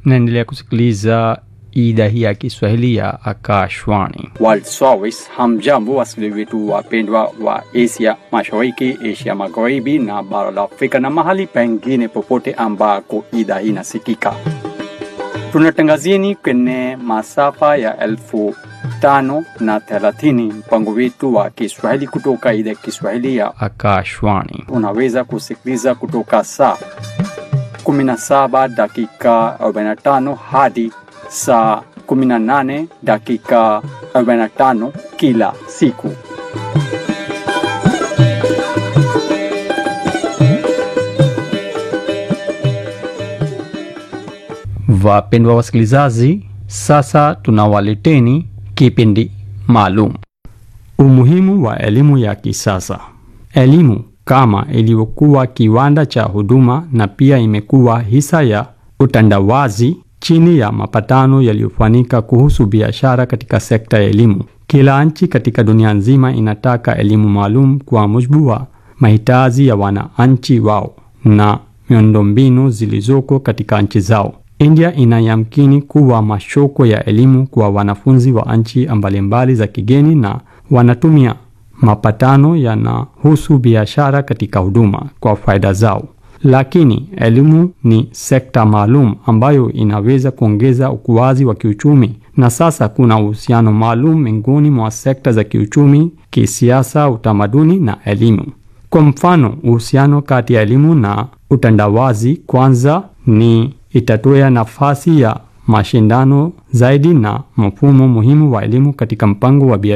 naendelea kusikiliza idhaa hii ya Kiswahili ya Akashwani. World Service. Hamjambo wasikilizaji wetu wapendwa wa Asia Mashariki, Asia Magharibi na bara la Afrika na mahali pengine popote ambako idhaa hii inasikika. Tunatangazieni kwenye masafa ya elfu tano na thelathini mpango wetu wa Kiswahili kutoka idhaa ya Kiswahili ya Akashwani. unaweza kusikiliza kutoka saa 17 dakika 45 hadi saa 18 dakika 45 kila siku. Wapendwa wasikilizaji, sasa tunawaleteni kipindi maalum, umuhimu wa elimu ya kisasa. Elimu kama ilivyokuwa kiwanda cha huduma na pia imekuwa hisa ya utandawazi chini ya mapatano yaliyofanyika kuhusu biashara katika sekta ya elimu. Kila nchi katika dunia nzima inataka elimu maalum kwa mujibu wa mahitaji ya wananchi wao na miundombinu zilizoko katika nchi zao. India inayamkini kuwa mashoko ya elimu kwa wanafunzi wa nchi mbalimbali za kigeni na wanatumia mapatano yanahusu biashara katika huduma kwa faida zao. Lakini elimu ni sekta maalum ambayo inaweza kuongeza ukuaji wa kiuchumi, na sasa kuna uhusiano maalum miongoni mwa sekta za kiuchumi, kisiasa, utamaduni na elimu. Kwa mfano, uhusiano kati ya elimu na utandawazi kwanza ni itatoa nafasi ya mashindano zaidi na mfumo muhimu wa elimu katika mpango wa biashara